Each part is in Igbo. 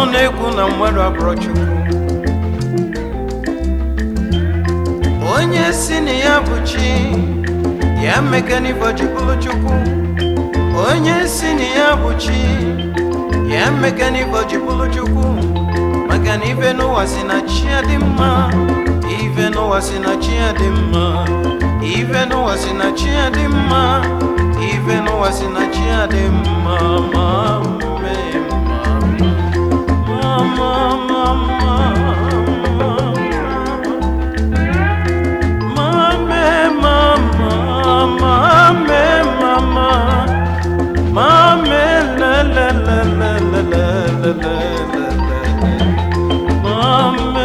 ọnụ na-ekwu na mmadụ abụrụ chukwu onye si na ya bụ chi ya mekanivo ji bụrụ chukwu onye si na ya bụ chi ya mekanivo ji bụrụ chukwu maka na ife n'ụwa si na chi ya dị mma ife n'ụwa si na chi ya dị mma ife n'ụwa si na chi ya dị mma ife n'ụwa si na chi ya dị mma ma mee mma ma ma ma ma Mame, mama, mame, mama, mame, la la la la la la la la la mame.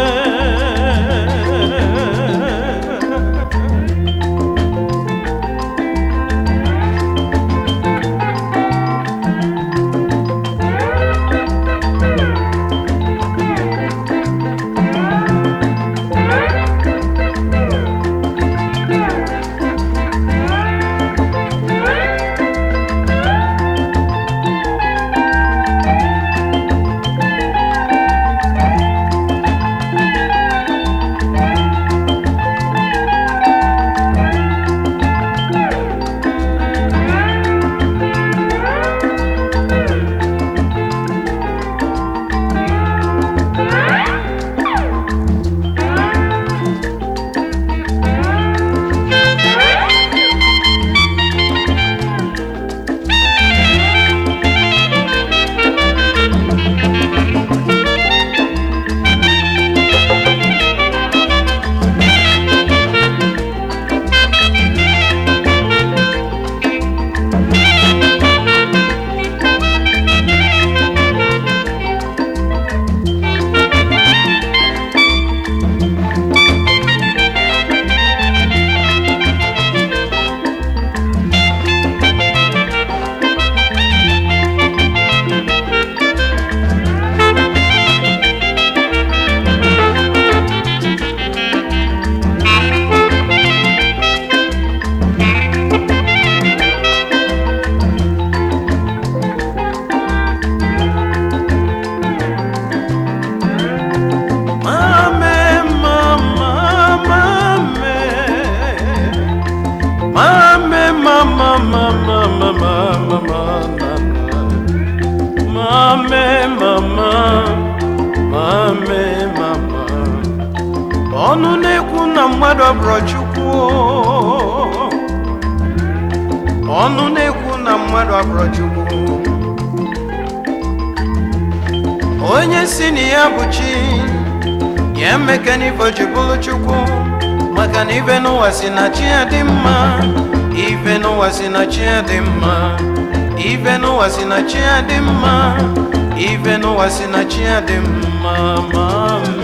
Mame, mama, mame. Mame, mama, mama, mama, mama, mame, mama, mame, mama. Ọnụ na-ekwu na mmadụ abụrụ Chukwu. Ọnụ na-ekwu na mmadụ abụrụ Chukwu. Onye si na ya bụ chi ya emeka n'ife ji bụrụ chukwu maka na ife n'ụwa si na chi ya dị mma ife n'ụwa si na chi ya dị mma ife n'ụwa si na chi ya dị mma ife n'ụwa si na chi ya dị mma ma